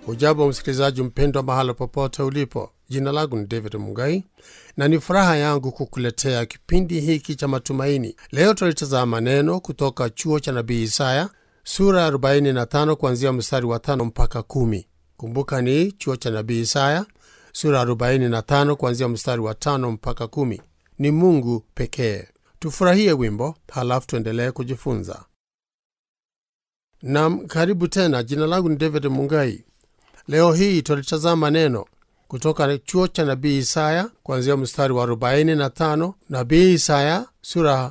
Ujambo msikilizaji mpendwa, mahala popote ulipo. Jina langu ni David Mugai na ni furaha yangu kukuletea kipindi hiki cha matumaini. Leo tutalitazama neno kutoka chuo cha nabii Isaya sura ya 45 kuanzia mstari wa tano mpaka kumi. Kumbuka ni chuo cha nabii Isaya sura ya 45 kuanzia mstari wa tano mpaka kumi. Ni Mungu pekee. Tufurahie wimbo halafu tuendelee kujifunza. Nam, karibu tena. Jina langu ni David Mungai. Leo hii tulitazama neno kutoka chuo cha nabii Isaya kuanzia mstari wa 45, nabii Isaya sura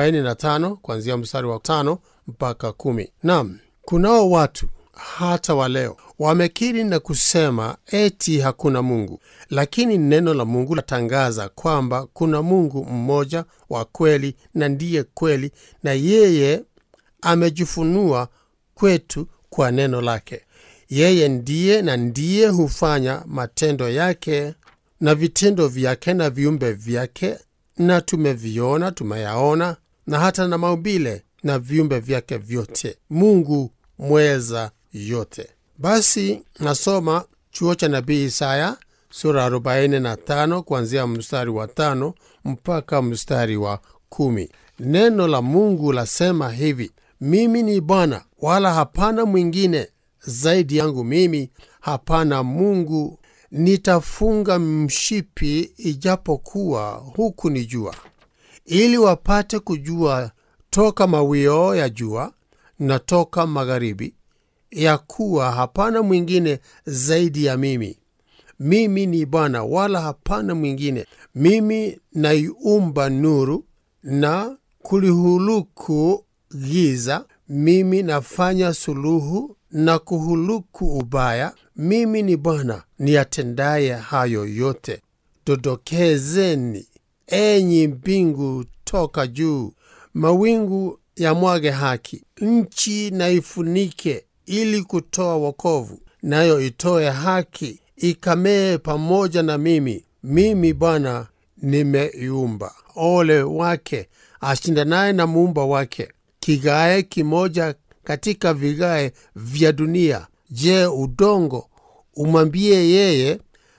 45 kuanzia mstari wa 5 mpaka 10. Nam, kunao watu hata wa leo wamekiri na kusema eti hakuna Mungu, lakini neno la Mungu latangaza kwamba kuna Mungu mmoja wa kweli na ndiye kweli, na yeye amejifunua kwetu kwa neno lake. Yeye ndiye na ndiye hufanya matendo yake na vitendo vyake na viumbe vyake, na tumeviona, tumeyaona, na hata na maumbile na viumbe vyake vyote, Mungu mweza yote. Basi nasoma chuo cha nabii Isaya sura 45 kuanzia mstari wa tano mpaka mstari wa kumi. Neno la Mungu lasema hivi: mimi ni Bwana, wala hapana mwingine zaidi yangu mimi, hapana Mungu. Nitafunga mshipi ijapokuwa huku ni jua, ili wapate kujua toka mawio ya jua na toka magharibi, ya kuwa hapana mwingine zaidi ya mimi. Mimi ni Bwana, wala hapana mwingine. Mimi naiumba nuru na kulihuluku giza. Mimi nafanya suluhu na kuhuluku ubaya. Mimi ni Bwana niyatendaye hayo yote. Dodokezeni enyi mbingu toka juu, mawingu yamwage haki. Nchi na ifunike ili kutoa wokovu, nayo itoe haki, ikamee pamoja na mimi. Mimi Bwana nimeiumba. Ole wake ashindanaye na muumba wake, kigae kimoja katika vigae vya dunia. Je, udongo umwambie yeye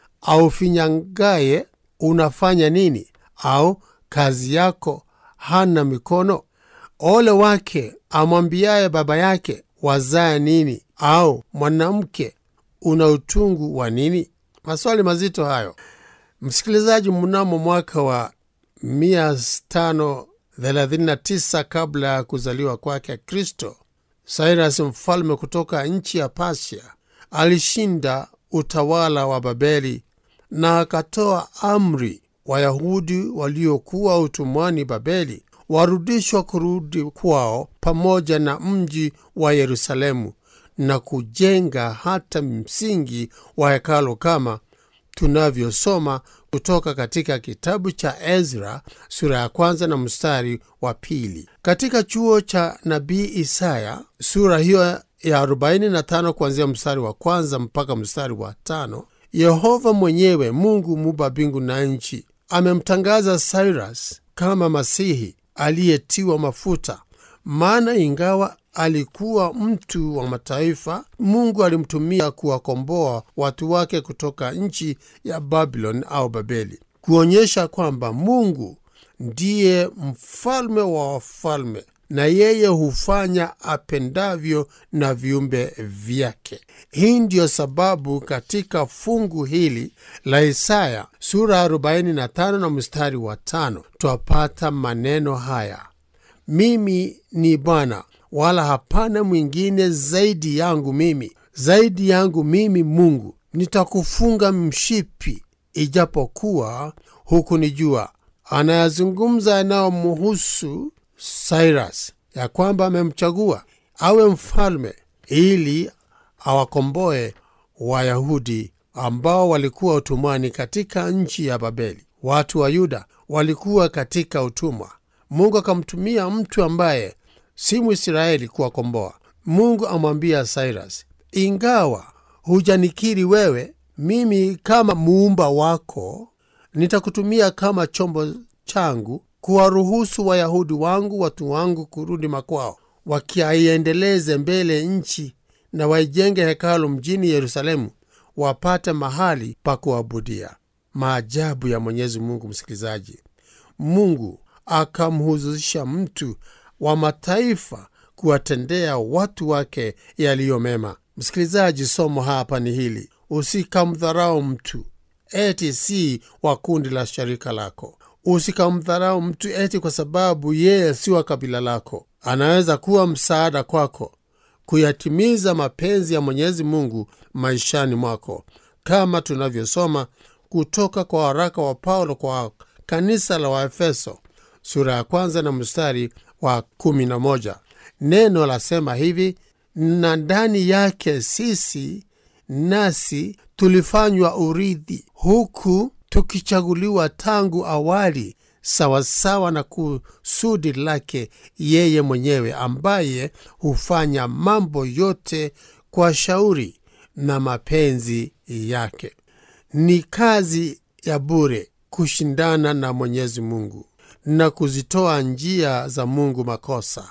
aufinyangaye, unafanya nini? Au kazi yako hana mikono? Ole wake amwambiaye baba yake, wazaa nini? Au mwanamke, una utungu wa nini? Maswali mazito hayo, msikilizaji. Mnamo mwaka wa 539 kabla ya kuzaliwa kwake Kristo, Cyrus mfalme kutoka nchi ya Pasia alishinda utawala wa Babeli na akatoa amri Wayahudi waliokuwa utumwani Babeli warudishwa kurudi kwao pamoja na mji wa Yerusalemu na kujenga hata msingi wa hekalo kama tunavyosoma kutoka katika kitabu cha Ezra sura ya kwanza na mstari wa pili. Katika chuo cha nabii Isaya sura hiyo ya 45 kuanzia mstari wa kwanza mpaka mstari wa tano, Yehova mwenyewe Mungu muumba mbingu na nchi amemtangaza Cyrus kama Masihi aliyetiwa mafuta. Maana ingawa alikuwa mtu wa mataifa, Mungu alimtumia kuwakomboa watu wake kutoka nchi ya Babylon au Babeli, kuonyesha kwamba Mungu ndiye mfalme wa wafalme na yeye hufanya apendavyo na viumbe vyake. Hii ndiyo sababu katika fungu hili la Isaya sura 45 na mstari wa tano twapata maneno haya: mimi ni Bwana, wala hapana mwingine zaidi yangu mimi, zaidi yangu mimi Mungu. Nitakufunga mshipi ijapokuwa huku ni jua. Anayazungumza yanayomhusu Cyrus ya kwamba amemchagua awe mfalme ili awakomboe Wayahudi ambao walikuwa utumwani katika nchi ya Babeli. Watu wa Yuda walikuwa katika utumwa. Mungu akamtumia mtu ambaye si Mwisraeli kuwakomboa. Mungu amwambia Cyrus, ingawa hujanikiri wewe, mimi kama muumba wako nitakutumia kama chombo changu kuwaruhusu Wayahudi wangu watu wangu kurudi makwao, wakiaiendeleze mbele nchi na waijenge hekalu mjini Yerusalemu, wapate mahali pa kuabudia. Maajabu ya Mwenyezi Mungu, msikilizaji. Mungu akamhuzisha mtu wa mataifa kuwatendea watu wake yaliyo mema. Msikilizaji, somo hapa ni hili: usikamdharau mtu eti si wa kundi la sharika lako. Usikamdharau mtu eti kwa sababu yeye si wa kabila lako. Anaweza kuwa msaada kwako kuyatimiza mapenzi ya Mwenyezi Mungu maishani mwako, kama tunavyosoma kutoka kwa waraka wa Paulo kwa kanisa la Waefeso sura ya kwanza na mstari wa kumi na moja. Neno lasema hivi: na ndani yake sisi nasi tulifanywa urithi, huku tukichaguliwa tangu awali sawasawa na kusudi lake yeye mwenyewe, ambaye hufanya mambo yote kwa shauri na mapenzi yake. Ni kazi ya bure kushindana na Mwenyezi Mungu na kuzitoa njia za Mungu makosa.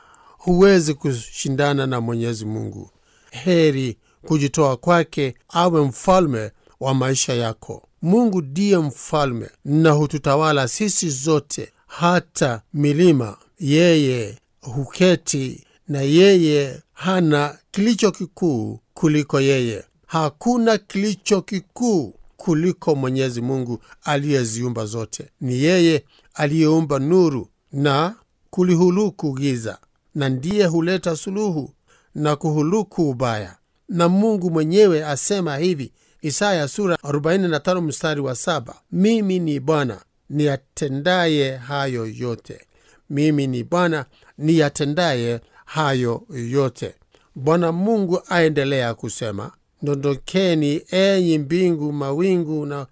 Huwezi kushindana na Mwenyezi Mungu. Heri kujitoa kwake awe mfalme wa maisha yako. Mungu ndiye mfalme na hututawala sisi zote, hata milima. Yeye huketi na yeye hana kilicho kikuu kuliko yeye. Hakuna kilicho kikuu kuliko Mwenyezi Mungu aliyeziumba zote. Ni yeye aliyeumba nuru na kulihuluku giza, na ndiye huleta suluhu na kuhuluku ubaya. Na Mungu mwenyewe asema hivi, Isaya sura 45 mstari wa saba, mimi ni Bwana niyatendaye hayo yote. Mimi ni Bwana niyatendaye hayo yote. Bwana Mungu aendelea kusema, ndondokeni enyi mbingu, mawingu na,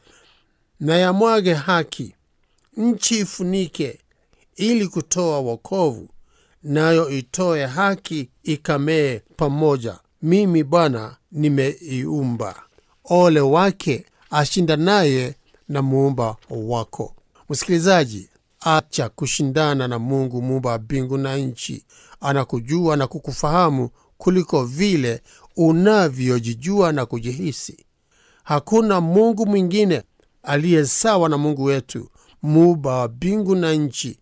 na yamwage haki, nchi ifunike ili kutoa wokovu, nayo itoe haki ikamee pamoja. Mimi Bwana nimeiumba. Ole wake ashindanaye na muumba wako. Msikilizaji, acha kushindana na Mungu muumba wa mbingu na nchi. Anakujua na kukufahamu kuliko vile unavyojijua na kujihisi. Hakuna Mungu mwingine aliye sawa na Mungu wetu muumba wa mbingu na nchi,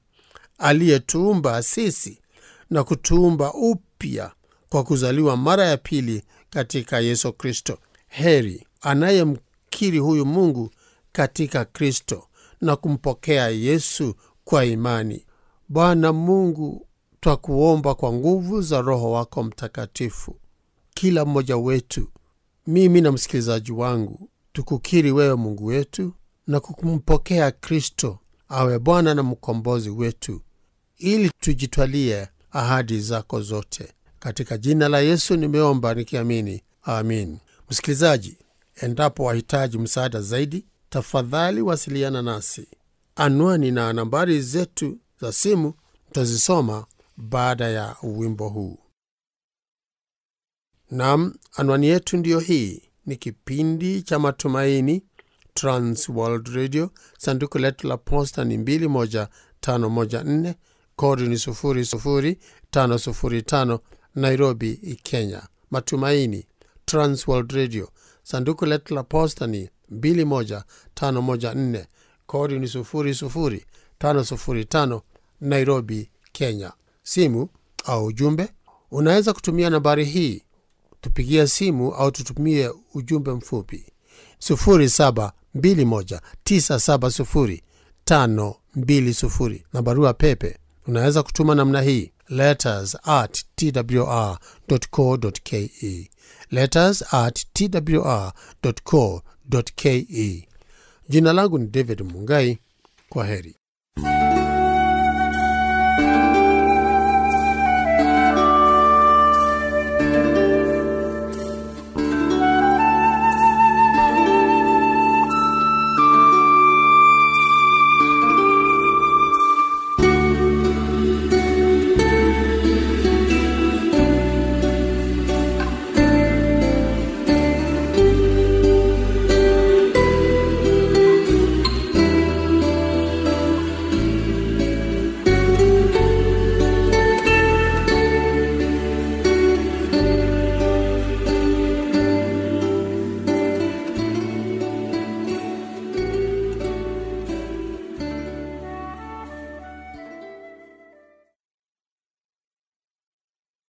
aliyetuumba sisi na kutuumba upya kwa kuzaliwa mara ya pili katika Yesu Kristo. Heri anayemkiri huyu Mungu katika Kristo na kumpokea Yesu kwa imani. Bwana Mungu, twakuomba kwa nguvu za Roho wako Mtakatifu, kila mmoja wetu, mimi na msikilizaji wangu, tukukiri wewe Mungu wetu na kukumpokea Kristo awe Bwana na mkombozi wetu, ili tujitwalie ahadi zako zote. Katika jina la Yesu nimeomba nikiamini, amin. Msikilizaji, endapo wahitaji msaada zaidi, tafadhali wasiliana nasi. Anwani na nambari zetu za simu tutazisoma baada ya wimbo huu. Nam, anwani yetu ndiyo hii. Ni kipindi cha Matumaini, Trans World Radio. Sanduku letu la posta ni 21514 kodi ni 00505 Nairobi, Kenya. Matumaini, Trans World Radio. Sanduku letu la posta ni 21514 kodi ni 00505 Nairobi, Kenya. Simu au ujumbe, unaweza kutumia nambari hii tupigia simu au tutumie ujumbe mfupi 0721970520 na barua pepe unaweza kutuma namna hii letters at twr.co.ke letters at twr.co.ke jina langu ni david mungai kwa heri